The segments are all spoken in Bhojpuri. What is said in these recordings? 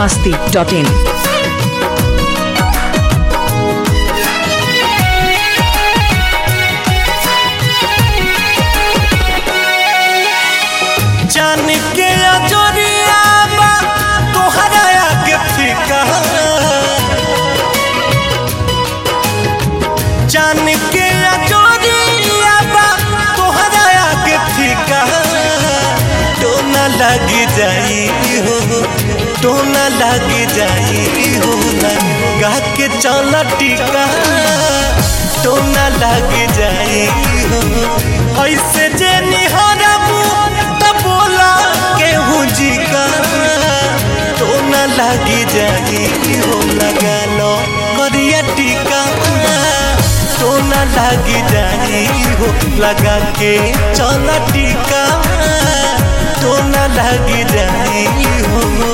masti.in. जान के अजोरिया बा तोहरा आगे फीका जान के अजोरिया बा तोहरा आगे फीका तो न लग जाई हो तो न लग जाई हो लगा के चल टीका तो न लग जाई हो ऐसे जे निहरबू त बोला केहू जी का तो न लगी जाई हो लगा लो करिया टीका तो न लगी जाई हो लगा के चल टीका तो न लगी जाई हो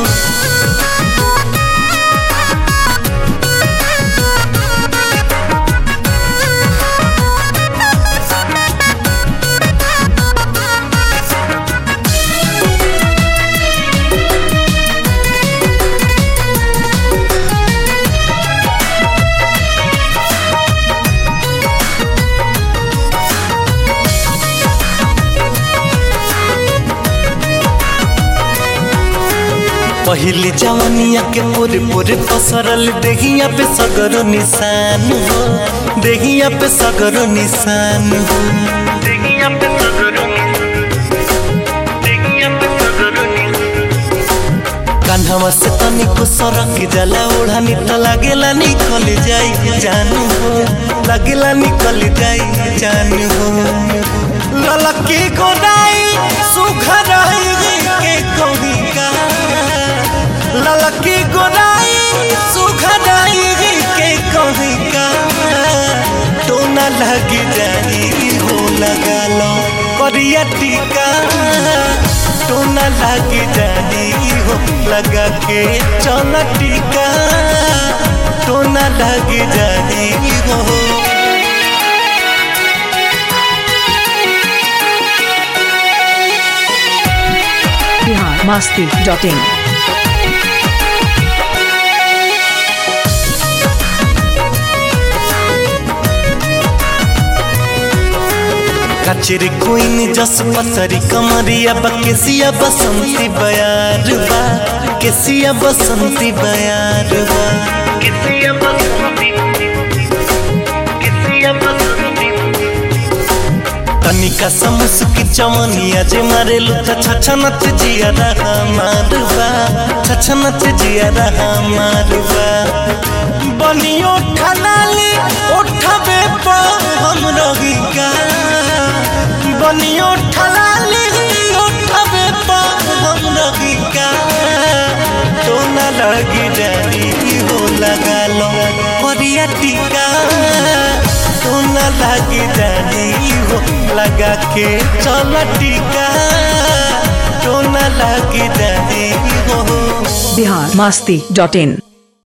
पहली जवानिया के पूरे पूरे पसरल देहिया पे सगरो निशान हो देहिया पे सगरो निशान हो देहिया पे सगरो कान्हवा से तनिको सरक जाला ओढ़ानी त लागेला निकल जाई जानू हो लागेला निकल जाई जानू हो ललकी गोदाई सुखराई के कहीं का ललकी गोदाई सुखराई के कहीं का तो न लग जाई हो लगा लो करिया टीका तो न लग जाई हो लगा के चल टीका तो न लग जाई हो Bihar masti.in. कचरी कोइन जस पतरी कमरिया बकेसिया बसंती बयार बा केसिया बसंती बयार बा केसिया बसंती केसिया बसंती तनिका समुसकी चमनिया जे मारेलु त छछनत जिया रहा मारवा छछनत जिया रहा मारवा बनियो खलाली उठबे पर हम रही का बनियो ठलाली उठबे पर हम रही का तो न लगी जाई हो लगा लो परिया टीका तो न लगी जाई हो लगा के चल टीका तो न लगी जाई हो Bihar masti.in.